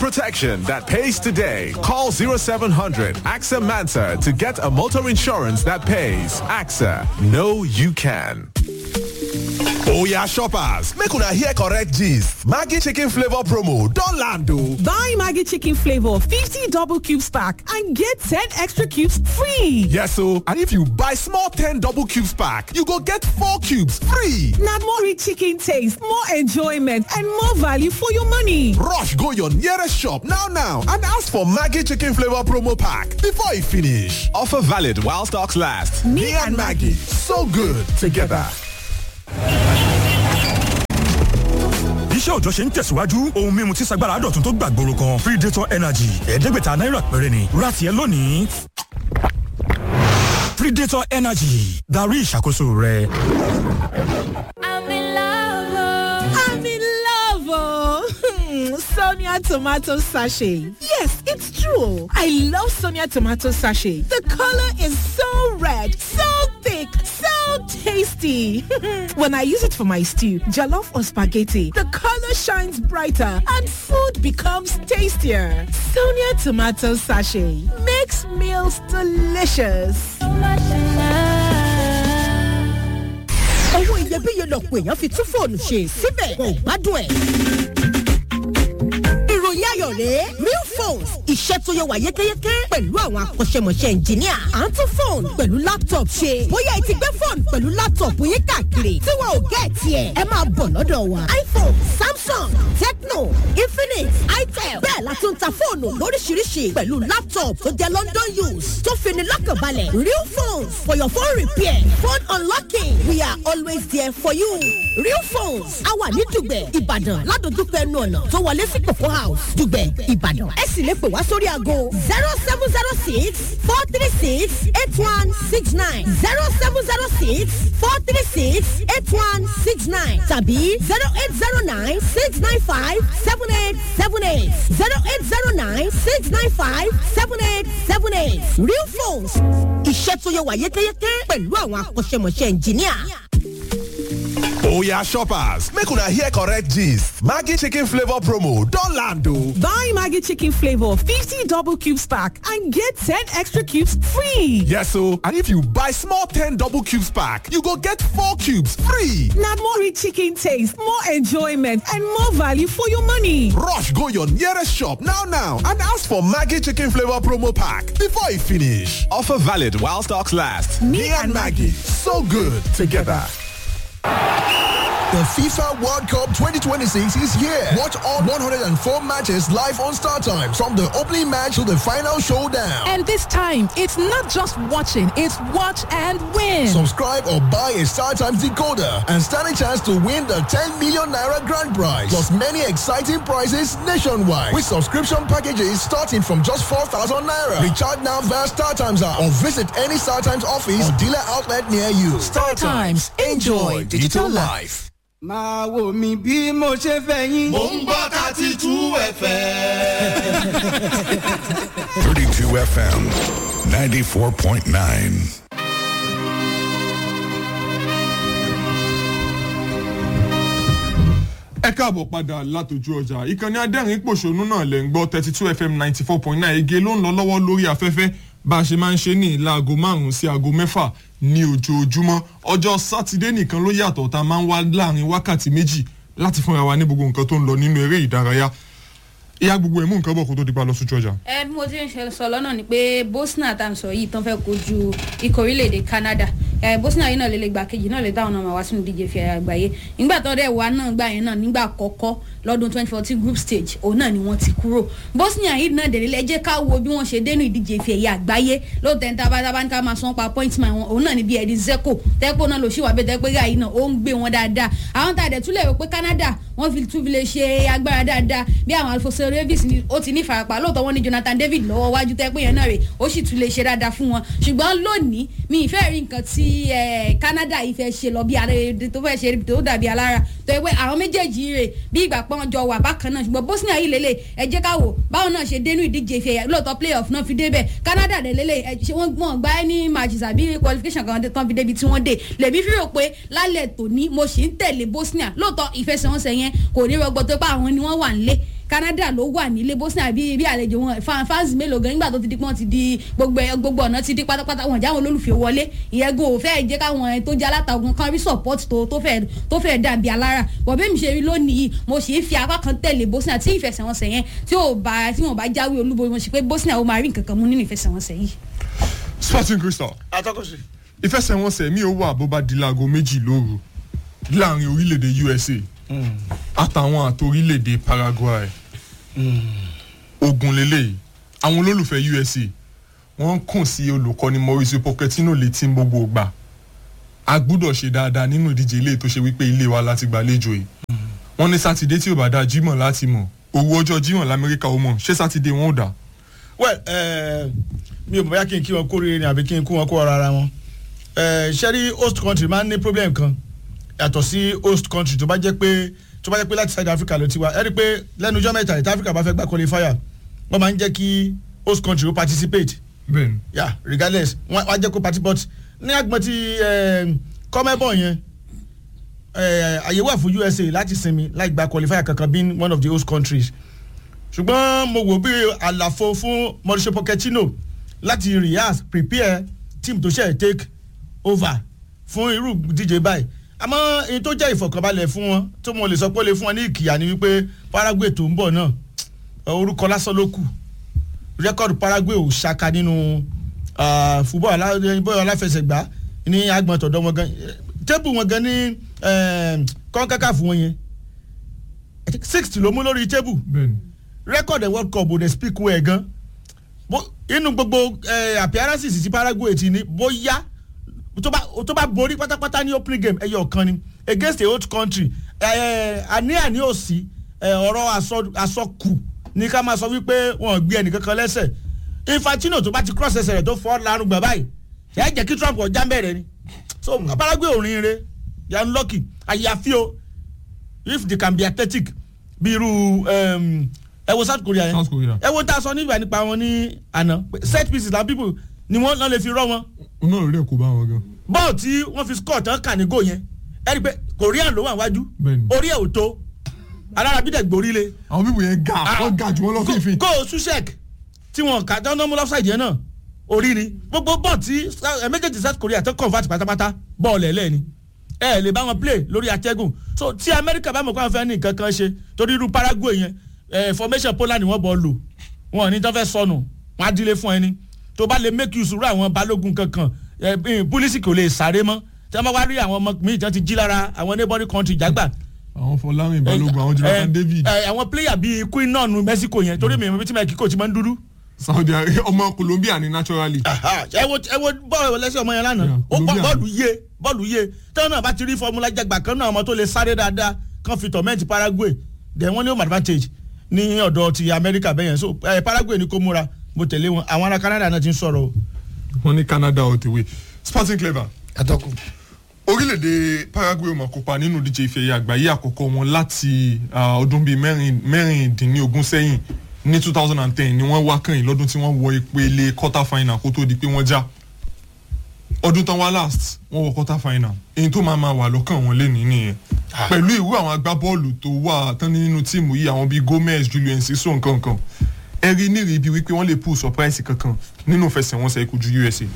protection that pays today. Call 0700 AXA Mansa to get a motor insurance that pays. AXA, know you can. Oya shoppers, make una hear correct gist. Maggie chicken flavor promo don land o. Buy Maggie chicken flavor 50 double cubes pack and get 10 extra cubes free. Yes o, and if you buy small 10 double cubes pack, you go get 4 cubes free. Na more rich chicken taste, more enjoyment and more value for your money. Rush go your nearest shop now now and ask for Maggie chicken flavor promo pack before e finish. Offer valid while stocks last. Me and Maggie, so good together. iṣẹ́ òjọ́ ṣe ń tẹ̀síwájú ohun mímu tí sagbára dọ̀tun tó gbàgbóró kan predator energy ẹ̀ẹ́dẹ́gbẹ̀ta náírà péré ni rati ẹ lónìí predator energy darí ìṣàkóso rẹ. I'm in love. I'm in love. Oh. Sonia tomato sachet. Yes, it's true. I love Sonia tomato sachet. The color is so red, so thick, so tasty. when I use it for my stew, jollof or spaghetti, the color shines brighter and food becomes tastier. Sonia tomato sachet makes meals delicious. owó iyebíye lọ̀pọ̀ èèyàn fi tún fóònù ṣe síbẹ̀ kò gbádùn ẹ̀. ìròyìn ayọ̀ rèé real phones iṣẹ́ tó yẹ wà yékéyéké pẹ̀lú àwọn akọ́ṣẹ́mọṣẹ́ ẹnjìníà à ń tún fóònù pẹ̀lú laptop ṣe bóyá ẹ ti gbé fóònù pẹ̀lú laptop yín káàkiri tí wọn ò gẹ́ tiẹ̀ ẹ máa bọ̀ lọ́dọ̀ wa iphone samsung tecno infinix itel bẹ́ẹ̀ la tún ta fóònù lóríṣiríṣi pẹ̀lú laptop tó jẹ́ london use tó fini lọ́kànbalẹ̀ real phones for your phone repair phone unlocking we are always there for you real phones a wà ní dùgbẹ̀ ìbàdàn ládojúkọ ẹnu ọ̀nà tó wọlé sí kòkó house dùgbẹ̀ ìbàdàn ẹ sì lè pè wá sórí aago zero seven zero six four three six eight one six nine zero seven zero six four three six eight one six nine tàbí zero eight zero nine six nine five seven eight seven eight zero eight zero nine six nine five seven eight seven eight real phones iṣẹ́ tó yẹ wà yékéyéké pẹ̀lú àwọn akọ́ṣẹ́mọṣẹ́ ẹnjìníà. Oya shoppers, make una hear correct gist. Maggie chicken flavor promo don land o. Buy Maggie chicken flavor 50 double cubes pack and get 10 extra cubes free. Yes o, and if you buy small 10 double cubes pack, you go get 4 cubes free. Na more rich chicken taste, more enjoyment and more value for your money. Rush go your nearest shop now now and ask for Maggie chicken flavor promo pack before e finish. Offer valid while stocks last. Me and Maggie, so good together. The FIFA World Cup 2026 is here. Watch all 104 matches live on Star Times from the opening match to the final showdown. And this time, it's not just watching, it's watch and win. Subscribe or buy a Star Times decoder and stand a chance to win the 10 million naira grand prize. Plus many exciting prizes nationwide with subscription packages starting from just 4,000 naira. Recharge now via Star Times app or visit any Star Times office or dealer outlet near you. Star Times, enjoy digital life. máa wò mí bí mo ṣe fẹ́ yín. mò ń gbọ́ thirty two fm. 32 FM 94.9. ẹ káàbọ̀ padà látòjú ọjà ìkànnì adẹ́rìn pòṣónú náà lẹ̀ ń gbọ́ thirty two fm ninety four point nine ege ló ń lọ lọ́wọ́ lórí afẹ́fẹ́ bá a ṣe máa ń ṣe ní láago márùn-ún sí aago mẹ́fà ní ojoojúmọ́ ọjọ́ sátidé nìkan ló yàtọ̀ tá a máa ń wá láàrin wákàtí méjì láti fúnra wa ní gbogbo nǹkan tó ń lọ nínú eré ìdárayá ìyá gbogbo ẹ̀ mú nǹkan bọ̀ kó tó di pa lọ sójú ọjà. ẹ bí mo ti ń ṣe sọ lọ́nà ni pé bosnia tá à ń sọ yìí tán fẹ́ kojú ikọ̀ orílẹ̀-èdè canada ẹ bosnia yìí náà lè lè gbà kejì náà lè táwọn náà máa wá sínú díje fi àgbáyé nígbà tó dẹ̀ wá náà gbà yẹn náà nígbà kọ́kọ́ lọ́dún twenty fourteen group stage òun náà ni wọ́n ti kúrò bosnia yìí náà dẹ̀rẹ̀ lẹ́jẹ́ ká wo bí wọ́n ṣe dénú ìdíje fi ẹ̀yà àgbáyé lóòótọ́ ní tabataba ní ká máa san pa point man wọn òun náà ni bí ẹ̀dín zeko tẹ́pọ̀ náà ló ṣì wà bẹ́ẹ̀ tẹ́pẹ́ gáà yìí náà ó ń gbé wọn dáadáa àwọn tá a dẹ̀ túlẹ̀ rò pé canada wọ́n fi tún fi lè ṣe agbára dáadáa bí àwọn alfonso davis ni ó ti ní farapa lóòótọ́ wọn ní jonathan david lọ́wọ́ wájú tẹ́pẹ́ yẹn náà rè ó sì tún lè ṣe dáadáa fún wọn ṣùgbọ́n lónìí mi ì fẹ́ rí nǹkan tí canada yìí fẹ́ ṣe lọ bí tó fẹ́ ṣe tó dàbí alára tó yẹ pé àwọn méjèèjì rè bí ìgbà pọ́n jọ wà bákan náà ṣùgbọ́n bosnia yìí lélẹ̀ ẹ jẹ́ ká wò báwọn náà ṣe dénú ìdíje ìfẹ́ lóòótọ́ playoff náà fi débẹ̀ canada dẹ̀ lélẹ̀ ẹ ṣe wọ́n gbọ́n gbá ní matches àbí qualification kan tán fi débi tí wọ́n dé lèmi fi rò pé lálẹ́ tòní mo sì ń tẹ̀lé bosnia lóòótọ́ ìfẹsẹ̀wọnsẹ̀ yẹn kò ní rọgbọ tó pé àwọn ni wọ́n wà ń lé canada ló wà nílé bosnia bí bí àlejò wọn fan- fans mélòó gan nígbà tó ti di pọ́n ti di gbogbo ẹ- gbogbo ọ̀nà ti di pátápátá wọn jáwọn olólùfẹ́ wọlé ìyẹn gan ò fẹ́ jẹ́ káwọn ẹ tó jẹ́ alátagun kan rí support tó tó fẹ́ tó fẹ́ dàbí alára bọ̀ bẹ́ẹ̀ mi ṣe rí lónìí yìí mo sì ń fi apá kan tẹ̀lé bosnia tí ìfẹsẹ̀wọnsẹ̀ yẹn tí ò bá tí wọn bá jáwé olúborí mo sì pé bosnia ó máa rí nǹkan kan mú nínú ìfẹsẹ̀wọnsẹ̀ yìí. sporting crystal atọ́kùnsì. ìfẹsẹ̀wọnsẹ̀ mi ò wà bó bá di láago méjì lóru láàrin orílẹ̀-èdè usa àtàwọn àti orílẹ̀-èdè paraguay ogun lélẹ́yìí àwọn olólùfẹ́ usa wọ́n ń kùn sí olùkọ́ni mauricio pochettino létí gbogbo ìgbà a gbúdọ̀ ṣe dáadáa nínú ìdíje ilé tó ṣe wípé ilé wa láti gbàlejò yìí wọ́n ní sátidé tí ò bá dáa jímọ̀ láti mọ̀ owó ọjọ́ jímọ̀ lamẹ́ríkà ó mọ̀ ṣé sátidé wọn ò dáa well eh, mi ò bọ̀ bóyá kí n kí wọn kó rere ni àbí kí n kó wọn kó ọ̀rọ̀ ara wọn Eh, ṣé rí host country máa ń ní problem kan yàtọ̀ sí host country tó bá jẹ́ pé tó bá jẹ́ pé láti South Africa ló ti wá ẹ rí i pé lẹ́nu ọjọ́ mẹ́ta ìta Africa bá fẹ́ gbà qualifier wọ́n máa ń jẹ́ kí host country ó participate bẹ́ẹ̀ni yeah regardless wọ́n á jẹ́ kó party but ní agbọ̀n ti kọ́mẹ́bọ̀ yẹn eh, àyè wà fún USA láti sinmi láì gba qualifier kankan being one of the host countries ṣùgbọ́n mo wò bí àlàfo fún Mauricio Pochettino láti rehearse prepare team tó ṣe take over fún irú díje báyìí àmọ́ èyí tó jẹ́ ìfọ̀kànbalẹ̀ fún wọn tó mo lè sọ pé ó lè fún wọn ní ìkìyà ni wípé Paraguay tó ń bọ̀ náà orúkọ lásán ló kù rẹ́kọ̀dù Paraguay ò ṣaka nínú ah, football alá- bọ́ọ̀lù aláfẹsẹ̀gbá ní agbọ̀n tọ̀dọ̀ wọn gan tébù wọn gan ní kọ́ńkákà fún wọn yẹn sixty ló mú lórí tébù bẹ́ẹ̀ni rẹ́kọ̀dù world cup ò dẹ̀ speak well gan Bó- inú gbogbo eh, appearances ti Paraguay ti ní bóyá tó bá tó bá borí pátápátá ní opening game ẹyọ kan ni against a old country àní-àní òsì ọ̀rọ̀ àsọ- àsọkù ní ká máa sọ wípé wọn ò gbé ẹnìkankan lẹ́sẹ̀ Infantino tó bá ti cross ẹsẹ̀ rẹ̀ tó fọ́ lárùn gbà báyìí ẹ jẹ́ kí Trump ọjà bẹ̀rẹ̀ ni so Paraguay ò rin re yan lucky àyàfi o if they can be athletic bí irú um, ẹ wo South Korea yẹn South Korea. ẹ wo tá a sọ nígbà nípa wọn ní àná set pieces la people ni wọ́n lọ́ọ́ lè fi rọ́ wọn oná ò rí ẹ̀kọ́ bá wọn gan bọ́ọ̀ tí wọ́n fi score tán kà ní gò yẹn ẹ rí i pé korean ló wà wájú Bẹ́ẹ̀ni. orí ẹ̀ ò tó alára bí dẹ̀ gborí le. àwọn bíbù yẹn ga wọ́n ga jù wọ́n lọ fífi kó o susek tí wọn kà tán náà mú lọ́fṣáìdì yẹn náà orí ni gbogbo bọ́ọ̀ tí ẹ méjèèjì south korea tó convert pátápátá bọ́ọ̀lù ẹ̀ lẹ́ni ẹ ẹ lè bá wọn play lórí atẹ́gùn so tí amẹ́ríkà bá mọ̀ pé àwọn fẹ́ ní nǹkan kan ṣe torí irú paraguay yẹn ẹ formation poland ni wọ́n bọ̀ lò wọn ò ní tán fẹ́ sọnù wọn á dílé fún ẹni tó bá lè make use rú àwọn balógun kankan ẹ pólísì kò lè sáré mọ́ tí wọ́n bá wá rí àwọn ọmọ míì tí wọ́n ti jí lára àwọn neighboring country jágbà àwọn fọlárin balógun àwọn jonathan david ẹ àwọn player bíi queen náà nu mexico yẹn torí mi ìmọ̀ bí tí mexico ti máa ń dúdú. saudi arabia ọmọ colombia ni naturally ẹ wo ẹ wo bọ́ọ̀lù lẹ́sẹ̀ ọmọ yẹn lánàá ó bọ́ bọ́ọ̀lù yé bọ́ọ̀lù yé tẹ́wọ́n náà bá ti rí fọmúlà jàgbà kan náà ọmọ tó lè sáré dáadáa kan fi tọ̀mẹ́ǹtì paraguay then wọ́n ní home advantage ní ọ̀dọ̀ ti amẹ́ríkà bẹ́yẹn so ẹ paraguay ni kó múra mo tẹ̀lé wọn àwọn ará canada náà ti ń sọ̀rọ̀ o. wọ́n ní canada all the way sporting clever atọ́kùn. orílẹ̀-èdè paraguay ó máa kópa nínú ìdíje ìfẹ̀yẹ àgbáyé àkọ́kọ́ wọn láti ah, ọdún bíi mẹ́rin- mẹ́rìndínlógún sẹ́yìn ní two thousand and ten ni wọ́n wá kàn yín lọ́dún tí wọ́n wọ ìpele quarter final kó tó di pé wọ́n já ọdún tán wá last wọ́n wọ quarter final èyí tó máa máa wà lọ́kàn wọn lé ní nìyẹn pẹ̀lú ìwú àwọn agbábọ́ọ̀lù tó wà tán nínú tíìmù yìí àwọn bíi gomez julian siso nǹkan kan ẹ rí nírìí bíi wípé wọ́n lè pull surprise kankan nínú ìfẹsẹ̀wọnsẹ̀ ìkojú usa.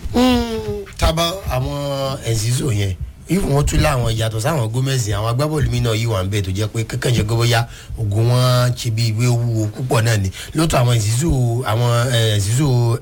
tábà àwọn ẹ̀sìsò yẹn if wọ́n tún láwọn yàtọ̀ sáwọn gómẹ̀sì àwọn agbábọ́ọ̀lù mi náà yìí wà ń bẹ̀ tó jẹ́ pé kankan ṣe gbọ́bọ́yá ogun wọn ṣe bí ìwé wúwo púpọ̀ náà ni lóòótọ́ àwọn ẹ̀sìsò àwọn ẹ̀sìsò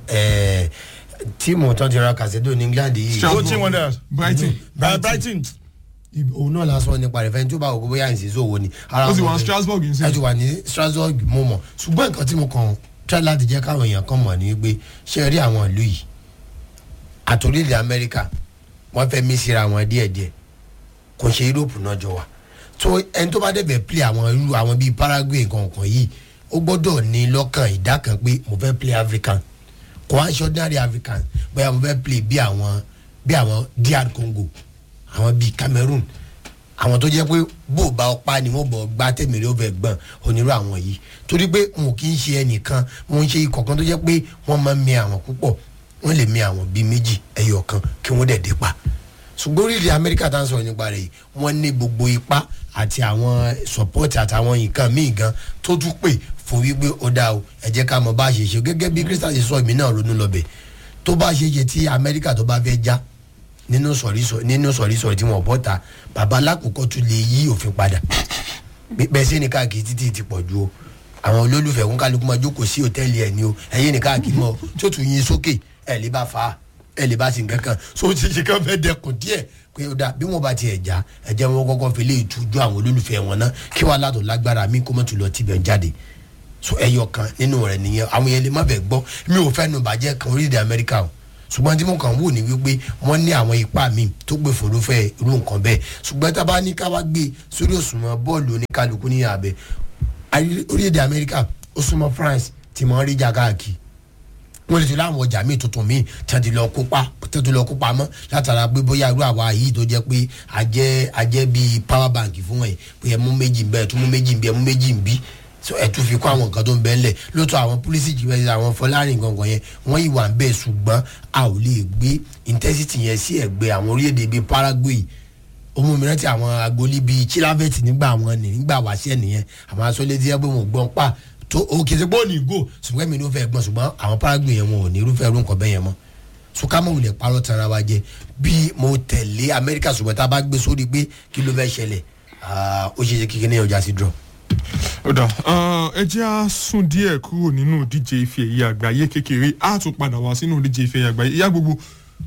tíìmù tó ti ra kàṣẹ́dọ̀ ní england yìí. Bolton Wanderers. brighton. Uh, brighton òun náà la sọ nípa rẹ̀ fẹ́ni tó bá wò bóyá ẹ̀sìsò wo ni. ó sì wà ní strasbourg yìí ẹ ti wà ní strasbourg mo mọ̀ ṣùgbọ́n nǹkan tí mo kàn try láti jẹ́ káwọn èèyàn kan mọ̀ ní pé ṣe rí àwọn ìlú yìí àtòrílẹ̀ amẹ́ríkà wọ́n fẹ́ mí síra wọn díẹ̀díẹ̀ kò ṣe europe náà jọ wà tó ẹni tó bá dẹ̀bẹ̀ play àwọn irú àwọn bíi paraguay nǹkan yìí ó gbọ́dọ̀ ní lọ́kàn ìdá kan pé mo fẹ́ play african kò wá ṣe ordinary african bóyá mo fẹ́ play bí àwọn bí àwọn dr congo àwọn bíi cameroon àwọn tó jẹ́ pé bó o bá ọpá ni wọ́n bọ̀ gbá tẹ̀mẹ̀rẹ̀ ó fẹ́ gbọ̀n onírú àwọn yìí torí pé wọn kì í ṣe ẹnìkan wọn ń ṣe ikọ̀ kan tó jẹ́ pé wọ́n máa ń mi àwọn púpọ̀ wọ́n lè mi àwọn bíi méjì ẹyọ kan kí wọ́n dẹ̀ dé pa ṣùgbọ́n orílẹ̀ amẹ́ríkà tá à ń sọ̀rọ̀ nípa rẹ̀ yìí wọ́n ní gbogbo ipá àti àwọn support àtàwọn nǹkan míì gan tó tún pè fún wípé ó dáa o ẹ jẹ́ ká mọ bá a ṣe ṣe gẹ́gẹ́ bí crystal ṣe sọ èmi náà ronú lọ́bẹ̀ tó bá ṣe ṣe tí amẹ́ríkà tó bá fẹ́ já nínú sọ̀rí nínú sọ̀rí sọ̀rí tí wọ́n bọ́ ta bàbá alákòókò tún lè yí òfin padà bẹ́ẹ̀ sí ni káàkiri títí ti pọ̀ ju o àwọn olólùfẹ́ kún kálukú máa jókòó sí hòtẹ́ẹ̀lì ẹ̀ ní o ẹ̀yìn ní káàkiri mọ́ o tí ó tún yin sókè ẹ̀ lè bá fa á ẹ lè bá sí nǹkan kan so ti ṣe kàn fẹ́ dẹkùn díẹ̀ pé ó dà bí wọ́n bá tiẹ̀ já ẹ jẹ́ wọn kọ́kọ́ fi lé ìtújú àwọn olólùfẹ́ wọn náà kí wàá látò lágbára mi kó mọ̀ tún lọ tibẹ̀ jáde so ẹyọ kan nínú rẹ̀ nìyẹn àwọn yẹn lè má bẹ̀ gbọ́ mi ò fẹ́ nu bàjẹ́ kan orílẹ̀-èdè amẹ́ríkà o ṣùgbọ́n tí mo kàn wò ní wípé wọ́n ní àwọn ipá mi tó gbé forúfẹ́ irú nǹkan bẹ́ẹ̀ ṣùgbọ́n tá a bá ní ká wá gbé sórí òṣùwọ̀n bọ́ọ̀lù oníkálukú ní abẹ orílẹ̀-èdè amẹ́ríkà ó súnmọ́ france tí mo ń rí jà káàkiri wọ́n lè ti láwọn ọjà míì tuntun míì tẹ́tí lọ kópa tẹ́tí lọ kópa mọ́ látara pé bóyá irú àwa yìí tó jẹ́ pé ajẹ́ ajẹ́ bíi power bank fún ẹ̀ pé ẹ mú méjì ń bẹ́ ẹ tún mú méjì ń bí ẹ mú méjì ń bí ẹ tún fi kó àwọn nǹkan tó ń bẹ́ ńlẹ̀ lóòótọ́ àwọn pólísì jìbẹ́ àwọn fọlárin gangan yẹn wọ́n ìwà ń bẹ́ẹ̀ ṣùgbọ́n a ò lè gbé intensity yẹn sí ẹ̀gbẹ́ àwọn orílẹ̀-èdè bíi paraguay ọmọ mìíràn tí àwọn agolí bíi chilavet nígbà wọn ní nígbà wáṣẹ́ nìyẹn àwọn asọ́lẹ́dí ẹgbẹ́ wọn gbọ́n pa tó o kì í ṣe pé ó ní ìgò ṣùgbọ́n èmi ní ó fẹ́ gbọ́n ṣùgbọ́n àwọn paraguay yẹn wọn ò ní irúfẹ́ irú nǹkan bẹ́ẹ̀ yẹn mọ́ sùkámọ̀ wulẹ̀ parọ́ tara wa jẹ bí mo tẹ̀lé amẹ́ríkà ṣùgbọ́n tá a bá gbé sórí pé kí ló fẹ́ ṣẹlẹ̀ ó ṣe ṣe kíkiri ní ọjà sí draw. ó dà ẹ jẹ́ á sún díẹ̀ kúrò nínú ìdíje ife ẹ̀yẹ àgbáyé kékeré á tún padà wá sínú ìdíje ife ẹ̀yẹ àgbáyé ìyá gbogbo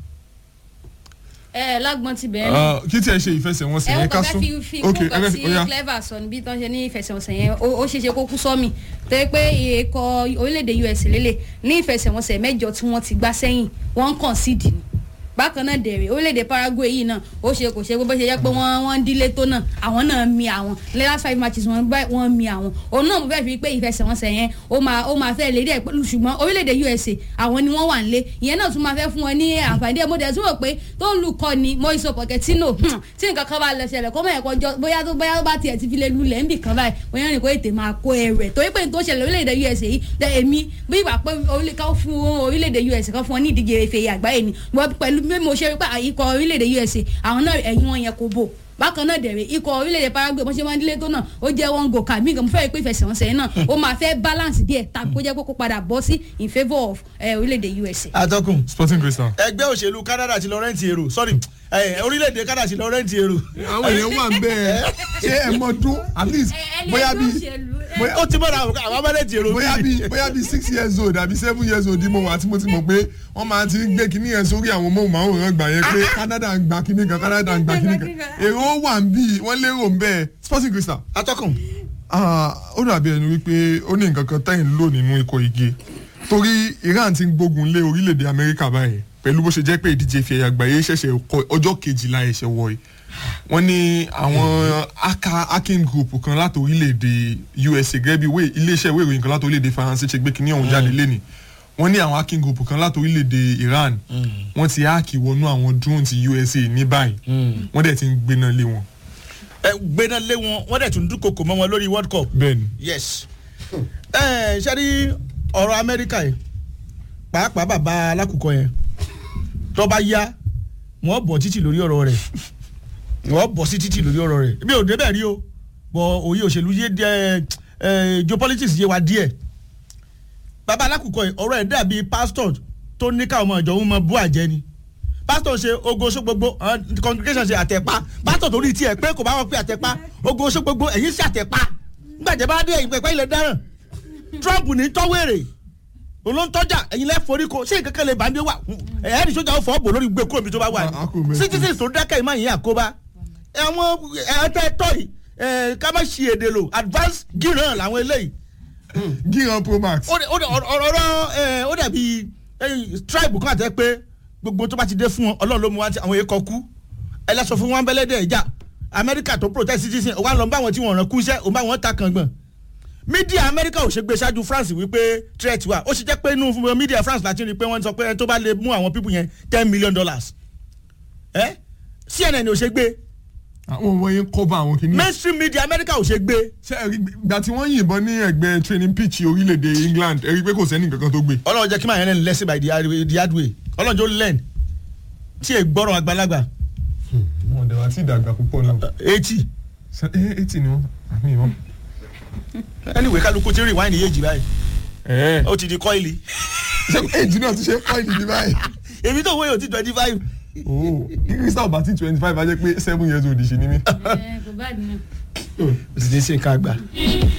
ẹ lágbọ́n ti bẹ̀rẹ̀ náà kí tí ẹ ṣe ìfẹsẹ̀wọnsẹ̀ ẹ yẹn ó ká kàn sún fẹ́ fi fi kún kan sí clever sọ níbi tó ń ṣe ní ìfẹsẹ̀wọnsẹ̀ yẹn ó ó ṣeéṣe kó kú sọ́mì tó yẹ pé ikọ̀ orílẹ̀-èdè us lélẹ̀ ní ìfẹsẹ̀wọnsẹ̀ mẹ́jọ tí wọ́n ti gbá sẹ́yìn wọ́n ń kàn síìdì ni bákan náà dẹ̀rẹ̀ orílẹ̀-èdè paraguay yìí náà ó ṣe kò ṣe bó ṣe jẹ́ pé wọ́n wọ́n ń dílé tó náà àwọn náà mi àwọn the last five matches wọ́n gbá wọ́n mi àwọn òun náà mo fẹ́ fi pé ìfẹsẹ̀wọnsẹ̀ yẹn ó máa ó máa fẹ́ lédè pẹ̀lú ṣùgbọ́n orílẹ̀-èdè usa àwọn ni wọ́n wà nílé ìyẹn náà tún máa fẹ́ fún wọn ní àǹfààní ẹ̀ mo dẹ̀ tún rò pé tó ń lù kọ́ ni moiso pochettino tí nǹkan kan bá lọ ṣẹlẹ̀ kó mọ̀ ẹ̀kọ́ jọ bóyá tó bóyá tó bá tiẹ̀ ti fi lè lulẹ̀ ńbì kan báyìí bóyá ní kó ètè máa kó ẹrẹ̀ torí pé tó ṣẹlẹ̀ orílẹ̀-èdè usa yìí èmi bí ìgbà pé ká fún orílẹ̀-èdè usa kan fún wọn ní ìdíje ife àgbáyé ni pẹ̀lú bí mo ṣe rí pé ikọ̀ orílẹ̀-èdè usa àwọn náà ẹ̀yìn wọn yẹn kò bò bákan náà dẹ̀rẹ̀ ikọ̀ orílẹ̀-èdè paraguay bọ́n ṣe máa ń dílé tó náà ó jẹ́ one goal kàmí nǹkan mo fẹ́ rí pé ìfẹsẹ̀wọnsẹ̀ yẹn náà ó máa fẹ́ balance díẹ̀ tàbí kó jẹ́ kó kó padà bọ́ sí in favour of orílẹ̀-èdè usa. atọ́kùn sporting crystal. ẹgbẹ́ òṣèlú canada ti lọ rẹ́ǹtì èrò sorry orílẹ̀-èdè canada ti lọ rẹ́ǹtì èrò. àwọn èèyàn wà ń bẹ́ẹ̀ ṣé ẹ mọ dún at least bóyá bíi ó ti mọ̀ra àwọn abẹ́rẹ́ǹtì èrò. bóyá bíi bóyá bíi six years old àbí seven years old mo wà tí mo ti mọ̀ pé wọ́n máa ti gbé kinní yẹn sórí àwọn móhùnmáwòrán gbà yẹn pé canada ń gba kinní kan canada ń gba kinní kan èrò wà ń bí wọ́n lérò ń bẹ́ẹ̀ sporting crystal. atọ́kùn. ó dàbí ẹni wípé ó ní nǹkan kan tẹ́yìn lò nínú ikọ̀ igi torí iran ti ń gbógun lé orílẹ̀-èdè amẹ́ríkà báyìí pẹ̀lú bó ṣe jẹ́ pé ìdíje ìfẹ̀yà àgbáyé ṣẹ̀ṣẹ̀ ọjọ́ kejìlá ẹ̀ṣẹ̀ wọ̀ yìí wọ́n ní àwọn aka hacking group kan láti orílẹ̀-èdè usa gẹ́gẹ́ bí iléeṣẹ́ ìwé ìròyìn kan láti orílẹ̀-èdè faransé ṣe gbé kínní ọ̀hún jáde lẹ́nìí wọ́n ní àwọn hacking group kan láti orílẹ̀-èdè iran wọ́n ti háàkì wọnú àwọn drone ti usa ní báyìí wọ́n dẹ̀ ti ń gbéná lé wọn. ẹ gbéná lé wọn wọ́n dẹ̀ tún dúnkokò mọ́ wọn lórí world cup. bẹ́ẹ̀ni. yes ẹ ṣe rí ọ̀rọ̀ amẹ́ríkà yìí pàápàá bàbá alákùkọ yẹn tó bá yá wọ́n bọ̀ títì lórí ọ̀rọ̀ rẹ̀ wọ́n bọ̀ sí títì lórí ọ̀rọ̀ rẹ̀ bí òde bẹ́ẹ̀ rí o bọ̀ òye òṣèlú yé díẹ̀ geopolitics yé wa díẹ̀ bàbá alákùkọ yìí ọ̀rọ̀ ẹ̀ dàbí pastor tó ní káwọn ọmọ ìjọ ń mọ bú àjẹ́ ni pastor ṣe ogo oṣó gbogbo congregation ṣe àtẹ̀pá pastor torí tiẹ̀ pé kò bá wọn pé àtẹ̀pá ogo oṣó gbogbo ẹ̀yìn ṣe àtẹ̀pá gbàjẹ́ bá dé ẹ̀yìn pẹ̀pẹ́ ilẹ̀ dáràn trump ní tọ́wérè olóńtọ́jà ẹ̀yin lẹ́ forí ko ṣé nǹkan kan lè bá ń bí wà ẹ̀ẹ́dì sójà ó fọ́ bò lórí gbé kúrò mi tó bá wà ní citizens tó dákẹ́ ìmọ̀ yìí àkóbá àwọn ẹ̀ẹ́tẹ́ tọ́ yìí ká má ṣe èdè lò advance gíran làwọn eléyìí. gíran pro max. ọ̀rọ̀ ó dàbí tribe kan àtẹ pé gbogbo tó bá ti dé fún wọn ọlọ́run ló mú wá tí àwọn èèkàn kú ẹlẹ́sọ fún wọn bẹ́lẹ́dẹ̀ ìjà amẹ́ríkà tó protest citizen òun wà lọ bá wọn tí wọ́n rán kú iṣẹ́ òun bá wọn ta kàngbọ̀n mídíà amẹ́ríkà ò ṣe gbé ṣáájú france wípé threat wà ó ṣe jẹ́ pé inú mídíà france láti rí i pé wọ́n sọ pé ẹni tó bá lè mú àwọn pípù yẹn ten million dollars ẹ cnn ò ṣe gbé. àwọn ọmọ yẹn kọ́ba àwọn kìíní. mainstream media amẹ́ríkà ò ṣe gbé. ṣé ẹ rí ìgbà tí wọ́n yìnbọn ní ẹgbẹ́ training pitch orílẹ̀-èdè england ẹ rí i pé kò sẹ́ni kankan tó gbé. ọlọ́run jẹ́ kí màá yẹn lẹ́nu lẹ́sìn by the hard way the hard way ọlọ́run jọ learn tí ẹ gbọ́rọ̀ àgbàlagbà wọn àti ìdàgbà púpọ̀ náà. eighty. eighty ni wọn àmì wọn. anyway kálukú ti rìn wáìnì yéèjì báyìí. ó ti di kọ́ìlì. ṣé èjì náà ti ṣe kọ́ìlì ní báyìí. èmi tó wéyò ti twenty five. ooo kí crystal bá ti twenty five á jẹ́ pé seven years old ṣì ni mí. kò bá dùn. o sì ní ṣe ká gbà.